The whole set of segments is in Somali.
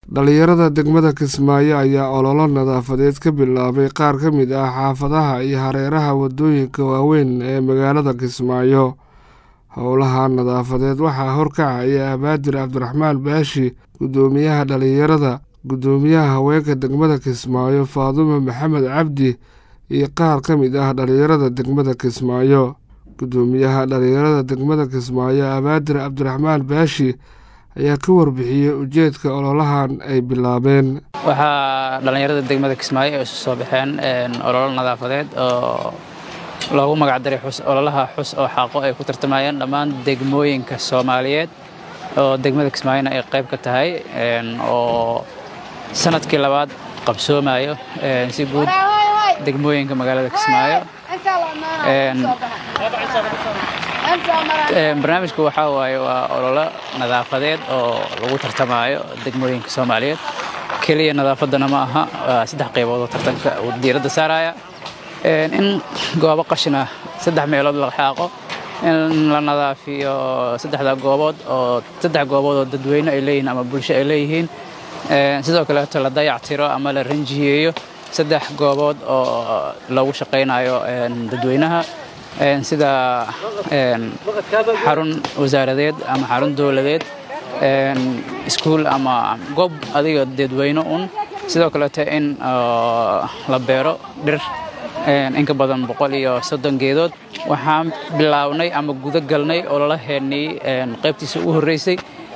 dhalinyarada degmada kismaayo ayaa ololo nadaafadeed ka bilaabay qaar ka mid ah xaafadaha iyo hareeraha wadooyinka waaweyn ee magaalada kismaayo howlaha nadaafadeed waxaa horkacaya abaadir cabdiraxmaan baashi guddoomiyaha dhalinyarada guddoomiyaha haweenka degmada kismaayo faadumo maxamed cabdi iyo qaar ka mid ah dhalinyarada degmada kismaayo guddoomiyaha dhalinyarada degmada kismaayo abaadir cabdiraxmaan baashi ayaa ka warbixiyey ujeedka ololahan ay bilaabeen waxaa dhallinyarada degmada kismaayo ay isu soo baxeen ololo nadaafadeed oo loogu magacdaray ololaha xus oo xaaqo ay ku tartamayeen dhammaan degmooyinka soomaaliyeed oo degmada kismaayona ay qayb ka tahay oo sanadkii labaad qabsoomayo si guud degmooyinka magaalada kismaayo barnaamijku waxaa waaye waa ololo nadaafadeed oo lagu tartamaayo degmooyinka soomaaliyeed keliya nadaafaddana ma aha waa saddex qaybood oo tartanka uu diiradda saaraya in goobo qashina saddex meelood la xaaqo in la nadaafiyo saddexda goobood oo saddex goobood oo dadweyne ay leeyihiin ama bulsho ay leeyihiin sidoo kaleeto la dayactiro ama la ranjiyeeyo saddex goobood oo lagu shaqaynayo dadweynaha sida xarun wasaaradeed ama xarun dowladeed iskuul ama goob adiga dadweyne un sidoo kaleeto in la beero dhir inka badan boqol iyo soddon geedood waxaan bilaabnay ama guda galnay ololaheennii qaybtiisa ugu horreysay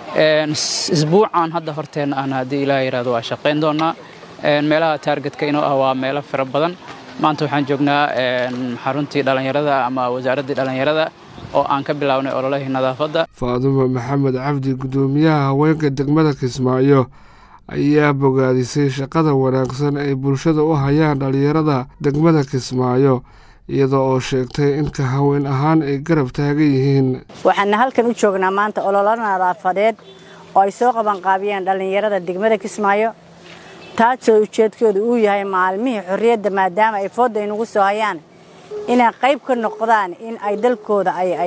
isbuucan hadda horteenna ahna haddii ilaah yidhahdo waa shaqayn doonaa meelaha taargetka inoo ah waa meelo fara badan maanta waxaan joognaa xaruntii dhallinyarada ama wasaaraddii dhallinyarada oo aan ka bilaabnay ololahii nadaafadda faadumo maxamed cabdi guddoomiyaha haweenka degmada kismaayo ayaa bogaadisay shaqada wanaagsan ay bulshada u hayaan dhallinyarada degmada kismaayo iyada oo sheegtay in ka haween ahaan ay garab taagan yihiin waxaana halkan u joognaa maanta ololo nadaafadeed oo ay soo qabanqaabiyeen dhallinyarada degmada kismaayo taasoo ujeedkooda uu yahay maalmihii xorriyadda maadaama ay foodda aynugu soo hayaan inay qayb ka noqdaan in ay dalkooda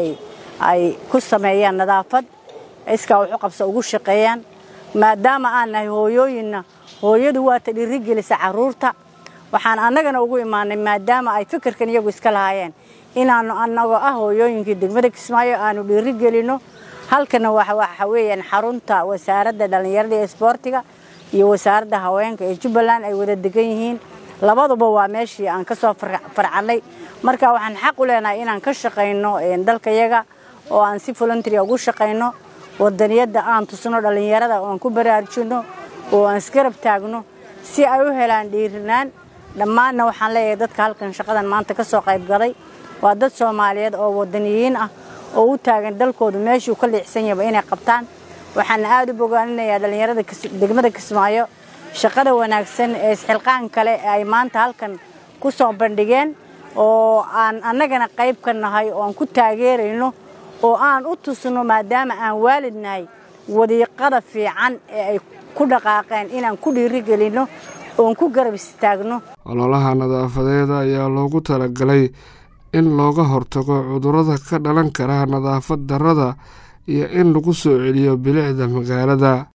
ay ku sameeyaan nadaafad iskaa waxu qabsa ugu shaqeeyaan maadaama aan nahay hooyooyinna hooyadu waata dhiirigelisa carruurta waxaan annagana ugu imaanay maadaama ay fikirkan iyagu iska lahaayeen inaannu annagoo ah hooyooyinkii degmada kismaayo aanu dhiirigelinno halkana waxa weeyaan xarunta wasaaradda dhallinyarada ee isboortiga iyo wasaaradda haweenka ee jubbaland ay wada degan yihiin labaduba waa meeshii aan ka soo farcannay marka waxaan xaq u leenahay inaan ka shaqayno dalkayaga oo aan si voluntaria ugu shaqayno wadaniyadda aan tusno dhallinyarada oo aan ku baraarujinno oo aan isgarab taagno si ay u helaan dhiirinaan dhammaanna waxaan leeyahay dadka halkan shaqadan maanta ka soo qaybgalay waa dad soomaaliyeed oo wadaniyiin ah oo u taagan dalkoodu meeshuu ka liicsan yahaba inay qabtaan waxaana aada u bogaaninayaa dhallinyarada degmada kismaayo shaqada wanaagsan ee isxilqaan kale ee ay maanta halkan ku soo bandhigeen oo aan annagana qayb ka nahay oo aan ku taageerayno oo aan u tusno maadaama aan waalid nahay wadiiqada fiican ee ay ku dhaqaaqeen inaan ku dhiirigelinno oon ku garab istaagno ololaha nadaafadeed ayaa loogu talagalay in looga hortago cudurrada ka dhalan kara nadaafad darrada iyo in lagu soo celiyo bilicda magaalada